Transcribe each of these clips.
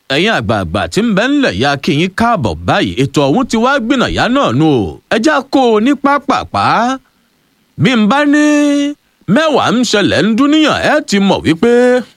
ẹ̀yin àgbààgbà tí ń bẹ ńlẹ̀ ya kí yín káàbọ̀ báyìí ètò ọ̀hún ti wá gbìnàyà náà nù o ẹjá kó o ní pápápá bí n bá ní mẹ́wàá ń ṣẹlẹ̀ ń dúníyàn ẹ ti mọ̀ wípé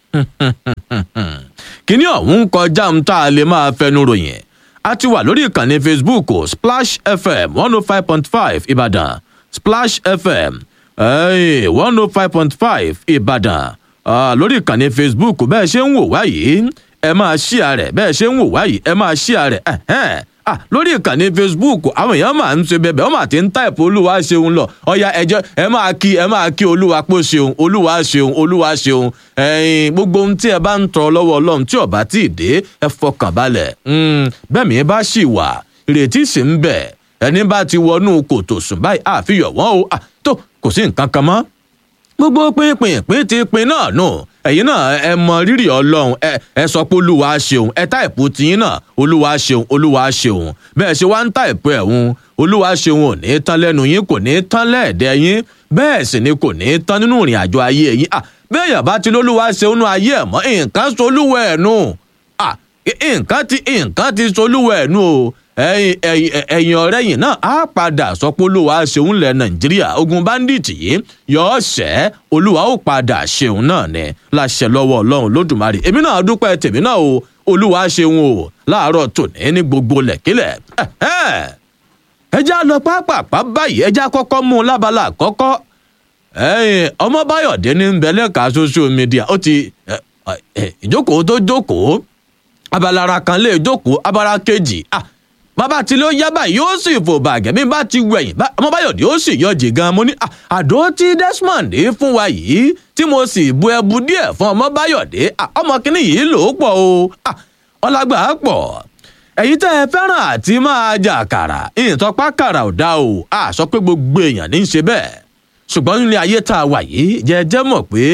kíní ọ̀hún ń kọjá ń tá a lè máa fẹnu ròyìn a ti wà lórí ìkànnì facebook splash fm one oh five point five ìbàdàn splash fm one oh five point five ìbàdàn lórí ìkànnì facebook bẹ́ẹ̀ ṣe ń wò wá yìí ẹ máa ṣíà rẹ̀ bẹ́ẹ̀ ṣe ń wò wá yìí ẹ máa ṣíà rẹ̀ ah lórí ìkànnì facebook àwọn èèyàn máa ń ṣe bẹbẹ wọn máa ti ń táìpù olúwa ṣeun lọ ọyà ẹjọ ẹ máa kí ẹ máa kí olúwa pé ṣeun olúwa ṣeun olúwa ṣeun ẹyin gbogbo ohun tí ẹ bá ń tọrọ lọ́wọ́ ọlọ́run tí ọba tí ì dé ẹ fọkàn balẹ̀ bẹ́ẹ̀ mi bá ṣì wà ìrètí sì ń bẹ ẹni bá ti wọnú kòtò sùn báyìí àfihàn wọn o tó kò sí nǹkan kan mọ́ gbogbo pínpín pín ti pin náà nù ẹ̀yin náà ẹ mọ rírì ọlọ́run ẹ ẹ sọ pé olúwa ṣeun ẹ táìpù tiyín náà olúwa ṣeun olúwa ṣeun bẹ́ẹ̀ ṣe wá ń táìpù ẹ̀hún olúwa ṣeun ò ní tán lẹ́nu yín kò ní tán lẹ́ẹ̀dẹ́ yín bẹ́ẹ̀ sì ni kò ní tán nínú ìrìn àjò ayé yín à bẹ́ẹ̀ yàrá ti lólúwa ṣeun nú ayé ẹ̀ mọ́ nǹkan solúwẹ̀ ẹ̀ nù à nǹkan ti nǹkan ti solúwẹ̀ ẹ̀ nù o ẹyin ẹyin ọrẹ yìí náà á padà sọ pé olúwa ṣeun lẹ nàìjíríà ogun báńdíìtì yìí yọọ ṣẹ olúwa ó padà ṣeun náà ní láṣẹ lọ́wọ́ ọlọ́run lódùmarè èmi náà dúpẹ́ tèmi náà o olúwa ṣeun o láàárọ̀ tòní ní gbogbo lẹ̀kílẹ̀ ẹjá lọ pápápá báyìí ẹjá kọ́kọ́ mú un lábala àkọ́kọ́ ọmọbáyọ̀dé ní bẹ̀lẹ́ka social media ó ti ìjókòó tó jókòó abalara kan lè jókòó abala kejì ah bàbá tí ló yá báyìí yóò sì fò bàgẹ́ bí bá ti wẹ̀yìn ọmọbáyọ̀dé ó sì yọjì gan mo ní àdó tí desmond fún wa yìí tí mo sì bu ẹbu díẹ̀ fún ọmọbáyọ̀dé ọmọ kínní yìí lò ó pọ̀ o ọlágbà pọ̀ ẹ̀yin tẹ́ ẹ fẹ́ràn àti máa jà kàrà ìtọ́pá kàrà ò dá o a sọ pé gbogbo èèyàn ní í ṣe bẹ́ẹ̀ ṣùgbọ́n nílé ayé tá a wà yìí jẹ́jẹ́ mọ̀ pé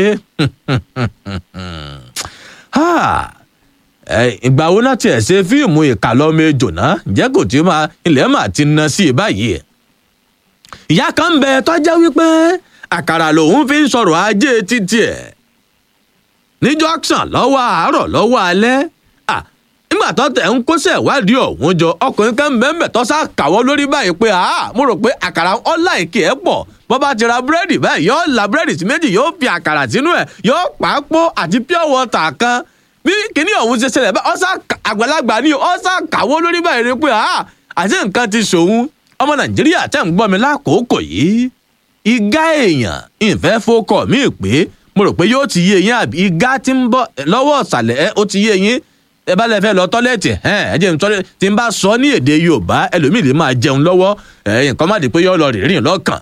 ìgbà wo náà tiẹ̀ ṣe fíìmù ìkàlọ́mọ ejò náà ǹjẹ́ kò tí máa ilẹ̀ máa ti na sí i báyìí. ìyá kan ń bẹ tọ́já wípé àkàrà lòun fi ń sọ̀rọ̀ ajé títí ẹ̀ ní junction lọ́wọ́ àárọ̀ lọ́wọ́ alẹ́ nígbà tó tẹ̀ ń kóṣẹ́ ìwádìí ọ̀hún jọ ọkùnrin kan bẹ́ẹ̀ tó sá kàwọ́ lórí báyìí pé mo rò pé àkàrà ọ̀la ìkè ẹ̀ pọ̀ bó bá ti ra búrẹ́dì báyìí yóò la búrẹ́dì sí méjì yóò fi àkàrà sínú ẹ̀ yóò pàápọ̀ àti pure water kan bí kinní ọ̀hún ṣe ṣẹlẹ̀ bá ọ̀sà àgbàlagbà ni ọ̀sà kàwọ́ lórí báyìí rí pé àti nǹkan ti ṣòun ọmọ nàìjíríà tẹ̀ ń gbọ́ mi lákòókò yìí igá èèyàn ìfẹ́ fọkọ̀ mí pé mo rò pé yóò ti yé yín àbí igá ti ń bọ̀ lọ́wọ́ ọ̀sàlẹ̀ ẹ ó ti yé yín ẹ bá lẹ fẹ́ lọ tọ́lẹ̀tì ẹ ẹ jẹ́ nítorí tí n bá sọ ní èdè yorùbá ẹlòmíì lè máa jẹun lọ́wọ́ ẹ nǹkan má di pé yóò lọ rìnrìn lọ́kàn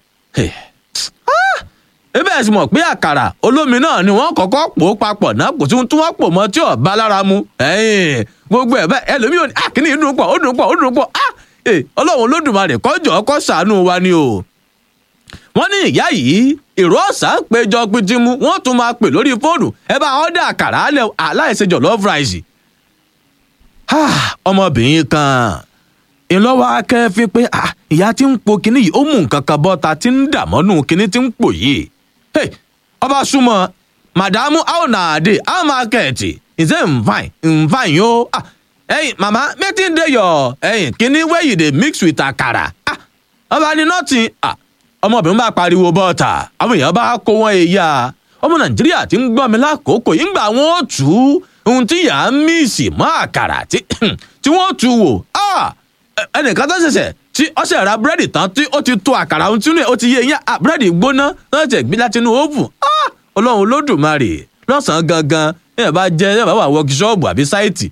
ebe ẹ sì mọ̀ pé àkàrà olómi náà ni wọ́n kọ́kọ́ pò ó papọ̀ náà kò sí ohun tí wọ́n pò mọ́ tí ò bá lára mu gbogbo ẹ̀ bẹ́ẹ̀ ẹlòmíì ò ní àkíní ìdùn pọ̀ ó dùn pọ̀ ó dùn pọ̀ ọlọ́run olódùmarè kọ́jọ́ kọ́ sàánú wa ni o. wọ́n ní ìyá yìí ìró ọ̀sà ń péjọ pitimu wọ́n tún máa pè lórí fóònù ẹ bá ọ́dà àkàrà alẹ́ aláìsè jọ̀lọ́ọ̀fù ráìsì. ọmọbìnrin kan ìlọ́wọ́ akẹ́fín pé ìyá tí ń po kinní yìí ó mú nǹkan kan bọ́ta tí ń dàmọ́nù kinní tí ń pò yìí hey ọba súnmọ́ màdàmú how na dey how market he say n fine n fine yo ah ẹyin mama wetin dey your ẹyin kini wey you dey mix with akara ah ọba ni nothing ah ọmọbìnrin bá pariwo bọ́ọ̀tà àwọn èèyàn bá kó wọn èyà ọmọ nàìjíríà ti ń gbọ́ mi lákòókò yìí ń gbà wọ́n tú ohun tí yà á míìsì mọ́ àkàrà tí wọ́n tú wò ah ẹnìkan tó ṣẹ̀ṣẹ̀ tí ó ṣe ra búrẹ́dì tán tí ó ti tó àkàrà ohun tínú ẹ̀ ó ti yé yín búrẹ́dì gbóná náà ṣe gbé láti inú oven ọlọ́run olódùmarè lọ́sàn-án gangan ẹ̀ bá jẹ́ ẹ̀ bá wà wọ́kíṣọ́ọ̀bù àbí sáìtì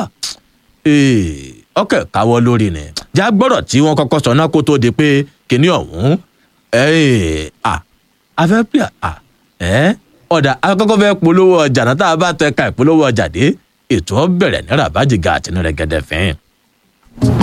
ọkẹ́ káwọ́ lórí ni já gbọ́dọ̀ tí wọ́n kọ́kọ́ sọ náà kó tó di pé kíní ọ̀hún afẹ́ pè ọ̀dà akọ́kọ́ fẹ́ polówó ọjà náà tá a bá tẹ ka ìpolówó ọjà dé ètò ọ bẹ̀rẹ̀ ní rabajiga àti ní rẹ̀gẹ̀dẹ̀ fẹ́ẹ́.